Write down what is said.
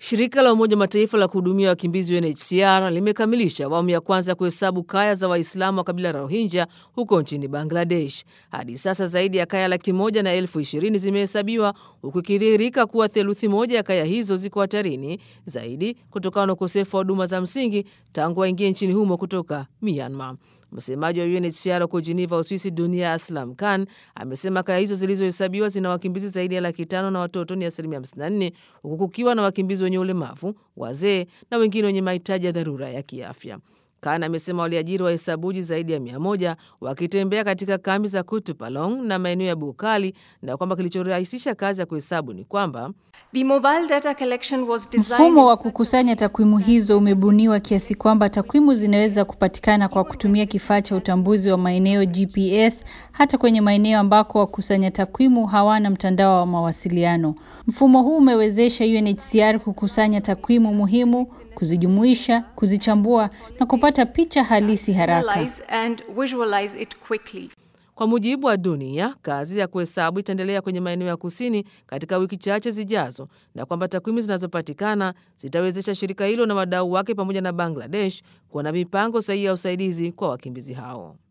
Shirika la Umoja Mataifa la kuhudumia wakimbizi UNHCR limekamilisha awamu ya kwanza ya kuhesabu kaya za Waislamu wa kabila la Rohingya huko nchini Bangladesh. Hadi sasa zaidi ya kaya laki moja na elfu ishirini zimehesabiwa huku ikidhihirika kuwa theluthi moja ya kaya hizo ziko hatarini zaidi kutokana na ukosefu wa huduma za msingi tangu waingie nchini humo kutoka Myanmar. Msemaji wa UNHCR huko Geneva, Uswisi, Dunia Aslam Khan amesema kaya hizo zilizohesabiwa zina wakimbizi zaidi ya laki tano na watoto ni asilimia 54 huku kukiwa na wakimbizi wenye ulemavu, wazee na wengine wenye mahitaji ya dharura ya kiafya. Khan amesema waliajiri wahesabuji zaidi ya mia moja wakitembea katika kambi za Kutupalong na maeneo ya Bukali na kwamba kilichorahisisha kazi ya kuhesabu ni kwamba Mfumo wa kukusanya takwimu hizo umebuniwa kiasi kwamba takwimu zinaweza kupatikana kwa kutumia kifaa cha utambuzi wa maeneo GPS hata kwenye maeneo ambako wakusanya takwimu hawana mtandao wa mawasiliano. Mfumo huu umewezesha UNHCR kukusanya takwimu muhimu, kuzijumuisha, kuzichambua na kupata picha halisi haraka. Kwa mujibu wa Dunia, kazi ya kuhesabu itaendelea kwenye maeneo ya kusini katika wiki chache zijazo, na kwamba takwimu zinazopatikana zitawezesha shirika hilo na wadau wake pamoja na Bangladesh kuwa na mipango sahihi ya usaidizi kwa wakimbizi hao.